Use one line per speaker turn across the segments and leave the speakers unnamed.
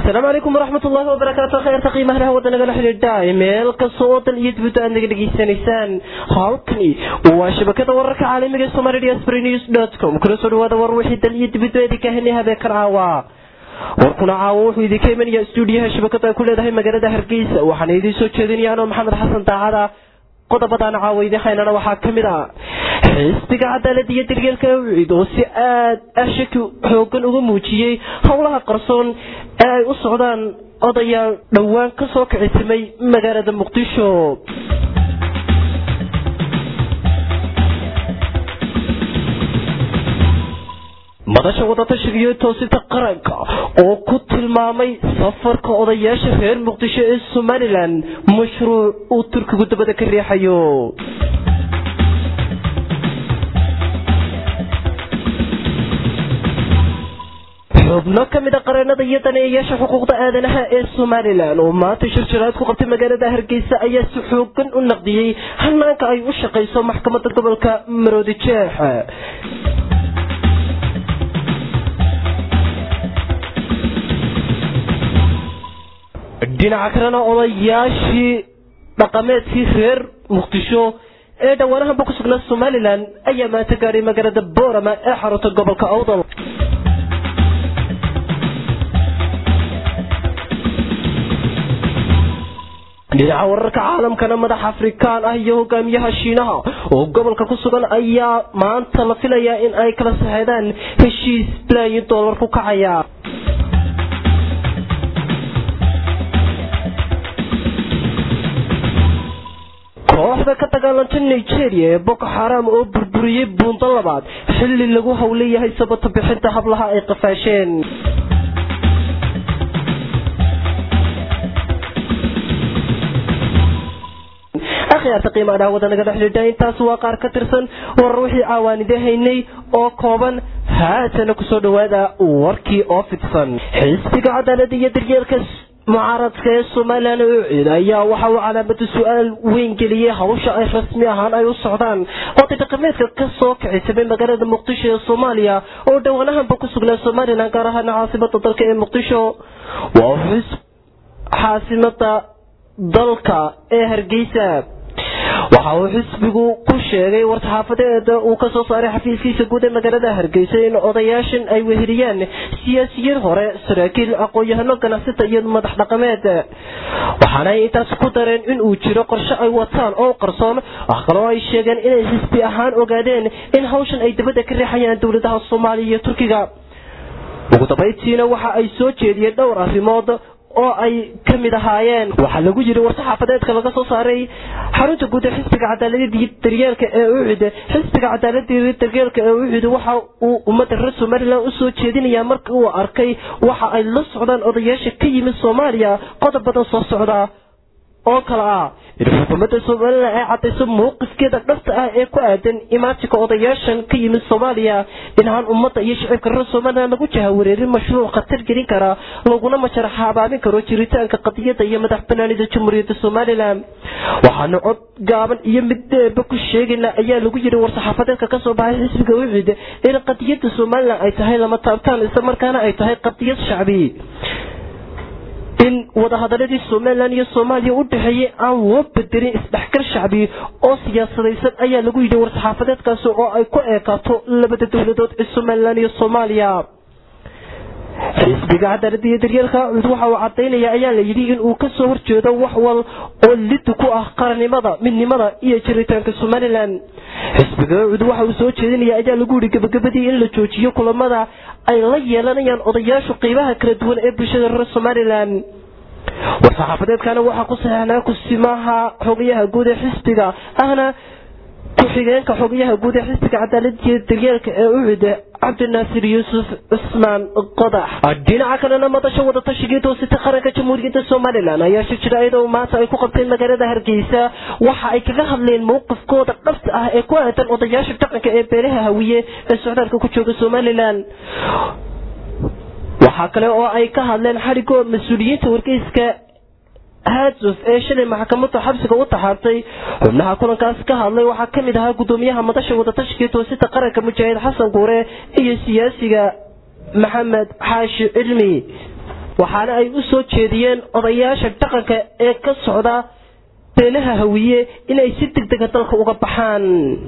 asalaamu calaykum waraxmat ullaahi wabarakaatu kheyrta qiimaha wadda nagala xidhiidha meel kasta oo dal iyo dibadda aad naga dhegaysanaysaan halkani waa shabakada wararka caalamiga ee somali diaspora news dot com kula soo dhawaada war wixii dal iyo dibadda idinka henay habeenkan caawa warkuna caawa wuxuu idinka imanaya stuudiyaha shabakada ay ku leedahay magaalada hargeysa waxaana idiin soo jeedinaya anoo maxamed xasan daacada qodobadaan caawa idiin haynana waxaa ka mid ah xisbiga cadaalada iyo daryeelka awcid oo si aad ah shaki xoogan uga muujiyey howlaha qarsoon ee ay u socdaan odayaal dhowaan ka soo kicitimay magaalada muqdisho madasha wadatashiga iyo toosinta qaranka oo ku tilmaamay safarka odayaasha reer muqdisho ee somalilan mashruuc uu turkigu dabada ka riixayo xubno ka mid a qareenada iyo daneeyayaasha xuquuqda aadanaha ee somalilan oo maanta shirjiraad ku qabtay magaalada hargeysa ayaa si xoogan u naqdiyey hanaanka ay u shaqayso maxkamadda gobolka maroodi jeex dhinaca kalena odayaashii dhaqameedkii reer muqdisho ee dhowaanahanba ku sugnaa somalilan ayaa maanta gaadhay magaalada boorama ee xarunta gobolka awdal dhinaca wararka caalamkana madax afrikaan ah iyo hogaamiyaha shiinaha oo gobolka ku sugan ayaa maanta la filayaa in ay kala saxeedaan heshiis bilaayin doolar ku kacaya kooxda ka dagaalanta nigeria ee boko xaram oo burburiyey buundo labaad xilli lagu howleyahay sabata bixinta hablaha ay qafaasheen akhyaarta qiimaa dhaawada naga dhexdhidha intaas waa qaar ka tirsan warar wixii caawaanide haynay oo kooban haatana kusoo dhawaada warkii oo fidsan xisbiga cadaalada iyo daryeelka mucaaradka ee somalilan ucid ayaa waxa uu calaamada su-aal weyn geliyey hawsha ay rasmi ahaan ay u socdaan oday dhaqameedka ka soo kicisamay magaalada muqdisho ee soomaaliya oo dhowaanahanba ku sugnaa somalilan gaar ahaana caasimada dalka ee muqdisho waa xus caasimada dalka ee hargeysa waxa uu xisbigu ku sheegay war-saxaafadeeda uu ka soo saaray xafiiskiisa guud ee magaalada hargeysa in odayaashan ay weheliyaan siyaasiyiin hore saraakiil aqoon-yahano ganacsata iyo madax dhaqameed waxaana ay intaas ku dareen in uu jiro qorshe ay wataan oo qarsoon wax kaloo ay sheegeen inay xisbi ahaan ogaadeen in hawshan ay dabadda ka riixayaan dowladaha soomaaliya iyo turkiga ugu dambayntiina waxa ay soo jeediyeen dhowr arrimood oo ay ka mid ahaayeen waxaa lagu yiri war-saxaafadeedka laga soo saaray xarunta guud ee xisbiga cadaalada daryeelka ee ucid xisbiga cadaalada daryeelka ee ucid waxa uu ummadda reer somalilan usoo jeedinayaa marka uu arkay waxa ay la socdaan odayaasha ka yimid soomaaliya qodob badan soo socda oo kale ah in xukuumadda somalilan ay cadayso mowqifkeeda dhabta ah ee ku aadan imaatinka odayaashan ka yimid soomaaliya inahaan ummadda iyo shicibka reer somalilan lagu jahawareerin mashruuc khatar gelin kara laguna majara habaabin karo jiritaanka qadiyadda iyo madax banaanida jamhuuriyadda somalilan waxaana cod gaaban iyo mid dheerba ku sheegayna ayaa lagu yiri war-saxaafadeedka kasoo baxay xisbiga ucid in qadiyadda somalilan ay tahay lama taabtaan isla markaana ay tahay qadiyad shacbi in wadahadaladii somalilan iyo soomaaliya u dhexeeyey aan loo bedelin isdhexgal shacbi oo siyaasadaysan ayaa lagu yidhi war-saxaafadeedkaasi oo ay ku eekaato labada dowladood ee somalilan iyo soomaaliya xisbiga cadaalada iyo daryeelka cud waxa uu cadaynaya ayaa la yidhi in uu kasoo horjeedo wax wal oo lidi ku ah qarannimada midnimada iyo jiritaanka somalilan xisbiga cud waxa uu soo jeedinaya ayaa lagu yidhi gabagabadii in la joojiyo kulamada ay la yeelanayaan odayaashu qeybaha kala duwan ee bulshada reer somalilan war-saxaafadeedkana waxaa ku saxeixnaa kusimaha xogayaha guud ee xisbiga ahna ku-xigeenka xogayaha guud ee xisbiga cadaaladiyo daryeelka ee ucid cabdinaasir yuusuf cusmaan qodax dhinaca kalena madasha wadatashigai toosita qaranka jamhuuriyadda somalilan ayaa shirjira iyadoo maanta ay ku qabteen magaalada hargeysa waxa ay kaga hadleen mowqifkooda dhabta ah ee ku aadan odayaasha dhaqanka ee beelaha hawiye ee socdaalka ku jooga somalilan waxaa kale oo ay ka hadleen xadhigoo mas-uuliyiinta wargeyska haadsof ee shalay maxkamadda xabsiga u taxaartay xubnaha kulankaas ka hadlay waxaa ka mid ahaa gudoomiyaha madasha wadatashigai toosida qaranka mujaahid xasan guure iyo siyaasiga maxamed xaashi cilmi waxaana ay u soo jeediyeen odayaasha dhaqanka ee ka socda beelaha hawiye inay si degdega dalka uga baxaan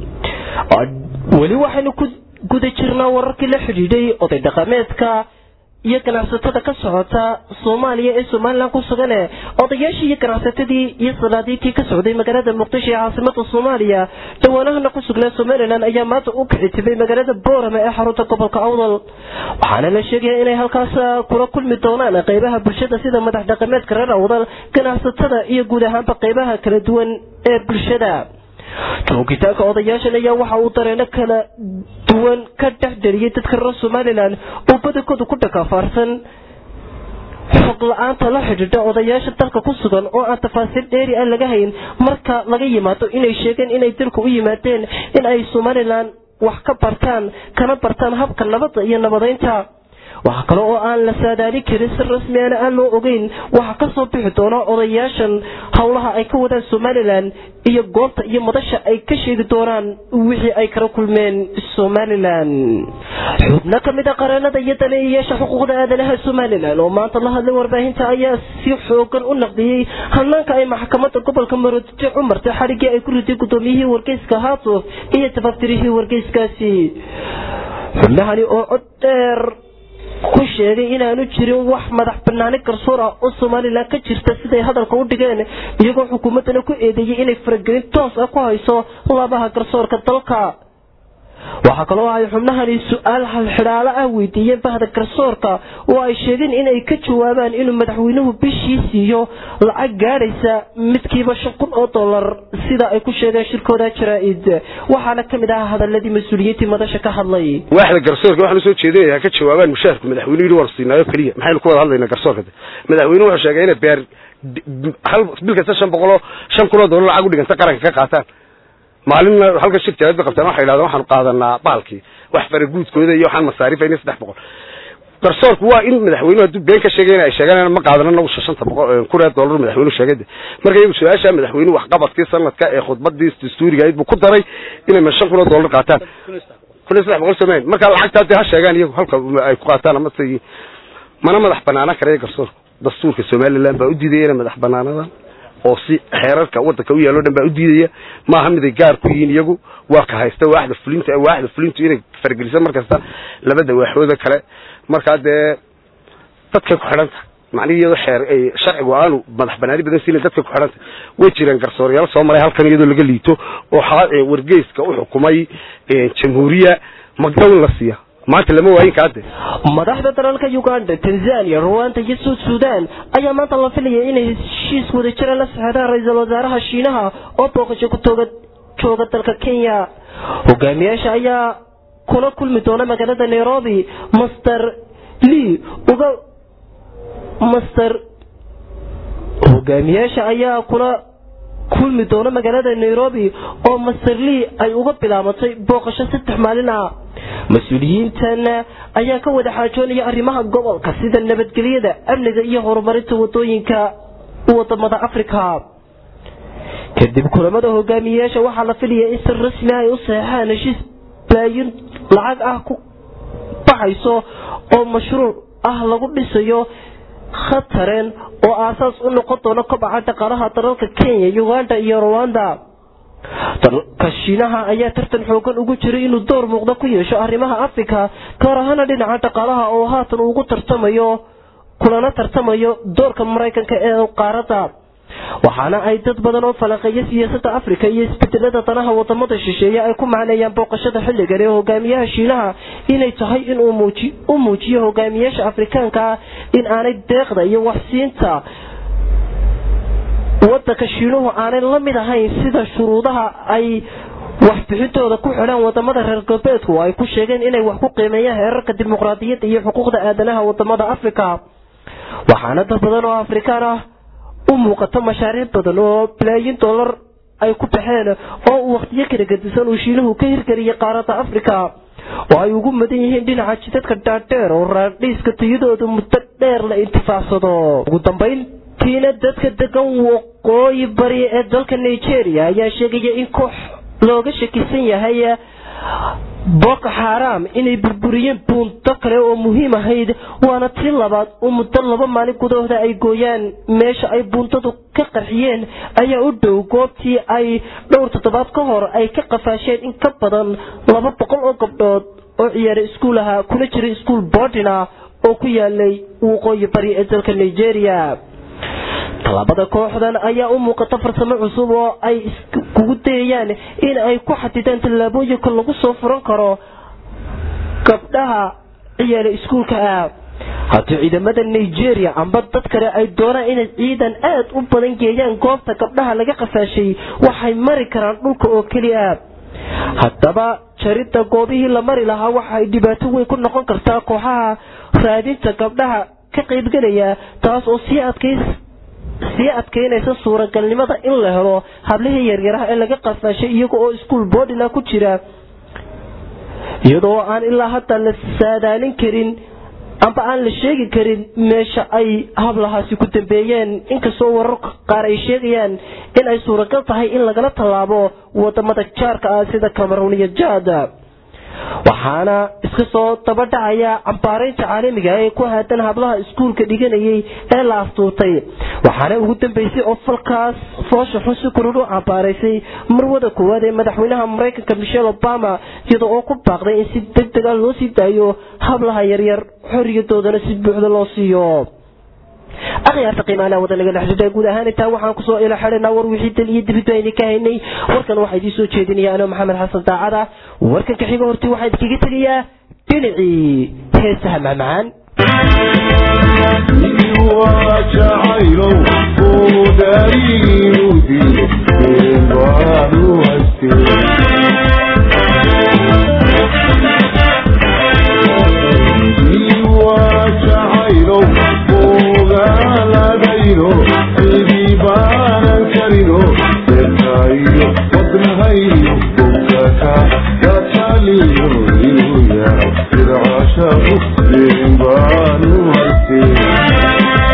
weli waxaynu ku guda jirnaa wararkii la xidhiidhay oday dhaqameedka iyo ganacsatada ka socota soomaaliya ee somalilan ku sugane odayaashii iyo ganacsatadii iyo sanaadiintii ka socday magaalada muqdisho ee caasimada soomaaliya dhawaanahana ku sugnaa somalilan ayaa maanta u kixitibay magaalada boorame ee xarunta gobolka awdal waxaana la sheegaya inay halkaas kula kulmi doonaan qeybaha bulshada sida madax dhaqameedka reer awdal ganacsatada iyo guud ahaanba qeybaha kala duwan ee bulshada joogitaanka odayaashan ayaa waxa uu dareeno kala duwan ka dhex dariyay dadka reer somalilan oo badankooda ku dhakaafaarsan xog la-aanta la xidhiidha odayaasha dalka ku sugan oo aan tafaasiil dheeri ah laga hayn marka laga yimaado inay sheegeen inay dalka u yimaadeen in ay somalilan wax ka bartaan kana bartaan habka nabadda iyo nabadeynta waxaa kale oo aan la saadaalin karin si rasmiana aan loo ogeyn waxaa kasoo bixi doona odayaashan howlaha ay ka wadaan somalilan iyo goobta iyo madasha ay ka sheegi doonaan wixii ay kala kulmeen somalilan xubno ka mid a qareenada iyo daneeyayaasha xuquuqda aadanaha somalilan oo maanta la hadlay warbaahinta ayaa si xoogan u naqdiyey hanaanka ay maxkamada gobolka maroodijo u martay xadhiggii ay ku riday gudoomiyihii wargeyska haatuf iyo tafaftirihii wargeyskaasi xubnahani oo cod dheer ku sheegay inaanu jirin wax madax banaani garsoor ah oo somalilan ka jirta siday hadalka u dhigeen iyagoo xukuumaddana ku eedeeyey inay faragelin toos ah ku hayso labaha garsoorka dalka waxaa kaloo ay xubnahani su-aal halxidhaalo ah weydiiyeen bahda garsoorka oo ay sheegeen inay ka jawaabaan inuu madaxweynuhu bishii siiyo lacag gaadhaysa midkiiba shan kun oo dollar sida ay ku sheegeen shirkooda jaraa-id waxaana ka mid ahaa hadaladii mas-uuliyiintii madasha ka hadlay
waaxda garsoorka waxaan usoo jeedinayaa ka jawaabaan mushaharku madaxweynuhu yidhi waan siinaayo keliya maxaynu ku wada hadlaynaa garsoorka madaxweynuhu wuxuu sheegay inay beer hal bil kasta shan boqol oo shan kun oo dollar lacag u dhiganta qaranka ka qaataan maalin halka shir jaaad bay qabtaan waxay yidhahdeen waxaanu qaadanaa baalkii wax faraguudkooda iyo waxaan masaarifayna saddex boqol garsoorku waa in madaxweynuhu hadduu been ka sheegay in ay sheegaan ma qaadana nagu shanta boqol kun ee dollar madaxweynuhu sheegay marka iyagu su-aasha madaxweynuhu waxqabadkii sanadka ee khudbadii dastuuriga ayd buu ku daray inay ma shan kun oo dollar qaataan kun iyo saddex boqol soomaaliya marka lacagtaa dee ha sheegaan iyagu halka ay ku qaataan ama say mana madax banaanaan karaya garsoorku dastuurka somaliland baa u diidaya inay madax banaanadan oo si xeerarka wadanka u yaalo dhan baa u diidaya maaha miday gaar ku yihiin iyagu waa ka haysta waaxda fulinta waaxda fulintu inay fargeliso markasta labada waaxooda kale markaa dee dadkay ku xidhanta macnihi iyadoo xeer sharcigu aanu madax banaani badan siina dadkay ku xidhanta way jireen garsooryaal soo maray halkan iyadoo laga liito oo wargeyska u xukumay jamhuuriya magdawin la siiya maanta lama waayin kaade
madaxda dalalka uganda tanzania ruwanda iyo suud sudan ayaa maanta la filaya inay heshiis wadajira la saxeedaan ra-iisul wasaaraha shiinaha oo booqasho ku tooga jooga dalka kenya hogaamiyaasha ayaa kula kulmi doona magaalada nairobi master lee uga master hogaamiyaasha ayaa kula kulmi doona magaalada nairobi oo master lee ay uga bilaabatay booqasho saddex maalin ah mas-uuliyiintan ayaa ka wada xaajoonaya arrimaha gobolka sida nabadgelyada amniga iyo horumarinta wadooyinka wadamada africa kadib kulamada hogaamiyeyaasha waxaa la filaya in si rasmi ay u saxeexaan heshiis baayin lacag ah ku baxayso oo mashruuc ah lagu dhisayo khatareen oo aasaas u noqon doona kobaca dhaqaalaha dalalka kenya uganda iyo ruwanda dalka shiinaha ayaa tartan xoogan ugu jiray inuu door muuqda ku yeesho arrimaha africa gaar ahaana dhinaca dhaqaalaha oo haatan ugu tartamayo kulana tartamayo doorka maraykanka ee qaaradda waxaana ay dad badan oo falaqeeya siyaasadda africa iyo isbedelada danaha wadamada shisheeye ay ku macneeyaan booqashada xilligan ee hogaamiyaha shiinaha inay tahay inuu u muujiyo hogaamiyaasha afrikaanka ah in aanay deeqda iyo waxsiinta wadanka shiinuhu aanay la mid ahayn sida shuruudaha ay waxbixintooda ku xidhaan wadamada reer galbeedku ay ku sheegeen inay wax ku qiimeeyaan heerarka dimuqraadiyadda iyo xuquuqda aadanaha wadamada africa waxaana dad badan oo afrikaan ah u muuqato mashaariic badan oo balaayin dollar ay ku baxeen oo uu wakhtiyo kala gadisan uu shiinuhu ka hirgeliyay qaaradda africa oo ay ugu madan yihiin dhinaca jidadka dhaadheer oo raadhiiska tayadooda muddo dheer la intifaacsado ugu dambayn tiina dadka degan waqooyi bari ee dalka nigeria ayaa sheegaya in koox looga shakisan yahay boko xaaraam inay burburiyeen buunto kale oo muhiim ahayd waana tii labaad oo muddo laba maalin gudahooda ay gooyaan meesha ay buuntadu ka qarxiyeen ayaa u dhow goobtii ay dhowr toddobaad ka hor ay ka qafaasheen in ka badan laba boqol oo gabdhood oo ciyaara iskuul ahaa kuna jira iskuul boodina oo ku yaalay waqooyi bari ee dalka nigeria tallaabada kooxdan ayaa u muuqata farsamo cusub oo ay kugu dayayaan in ay ku xadidaan tallaabooyinka lagu soo furan karo gabdhaha ciyaala iskuulka ah haddii ciidamada nigeria amba dad kale ay doonaan inay ciidan aad u badan geeyaan goobta gabdhaha laga qafaashay waxay mari karaan dhulka oo keliya haddaba jaridda goobihii la mari lahaa waxa ay dhibaato weyn ku noqon kartaa kooxaha raadinta gabdhaha ka qaybgelaya taas oo sii adkays sii adkaynaysa suuragalnimada in la helo hablihii yaryaraha ee laga qafaashay iyaga oo iskuol boodina ku jira iyadoo aan ilaa hadda la saadaalin karin amba aan la sheegi karin meesha ay hablahaasi ku dambeeyeen inkastoo wararka qaar ay sheegayaan in ay suuragal tahay in lagala tallaabo wadamada jaarka ah sida cameroon iyo jaada waxaana iska soo dabadhacaya cambaaraynta caalamiga ee ku haadan hablaha iskuulka dhiganayay ee la astuurtay waxaana ugu dambeysay oo falkaas foosha xun si kulul u cambaaraysay marwada koowaad ee madaxweynaha maraykanka michelle obama iyada oo ku baaqday in si deg dega loo sii daayo hablaha yaryar xoriyadoodana si buuxda loo siiyo akhyaarta qiimaalaha wada naga dhexdhidha guud ahaan intaa waxaan kusoo ila xidhanaa war wixii dal iyo dibidba ayna ka haynay warkan waxaa idiin soo jeedinaya anoo maxamed xasan daacada warkan ka xiga horti waxaa idinkaga tegayaa dhinacii heesaha macmacaan
jacaylow oo daariinudi baanu jacaylow ogaaladayno sidii baanan karino seerkaayo wadnahayno bogaka gataliyo inuu yahay sircashaku deen baanu haystee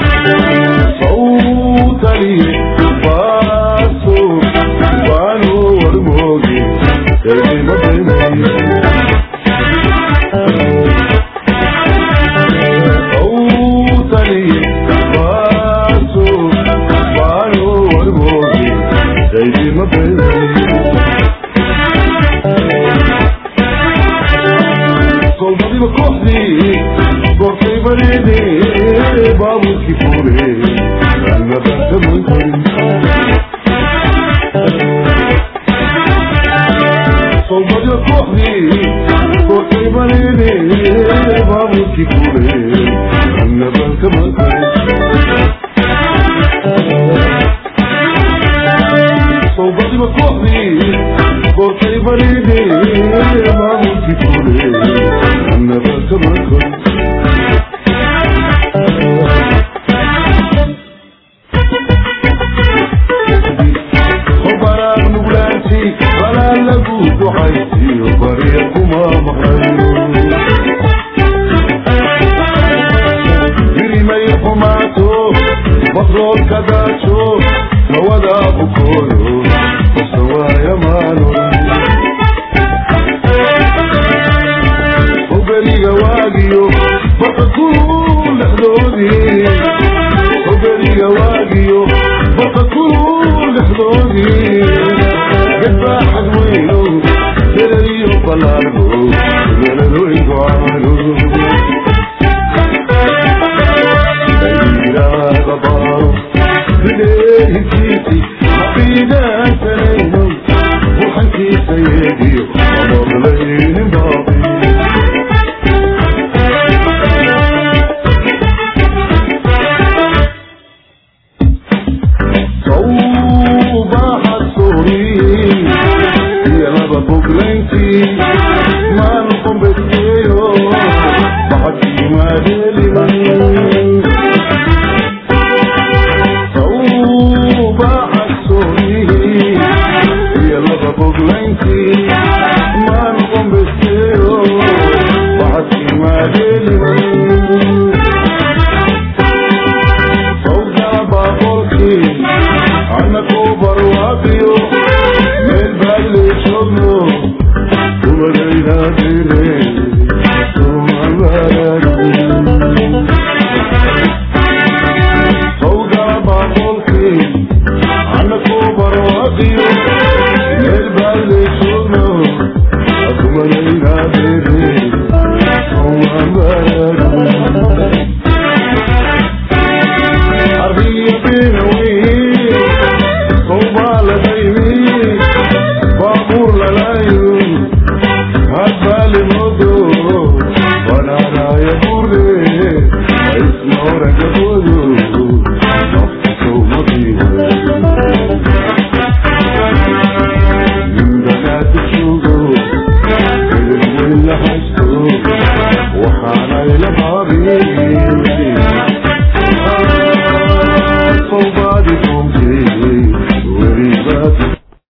صوتي باصو بانو fure anna bahta mun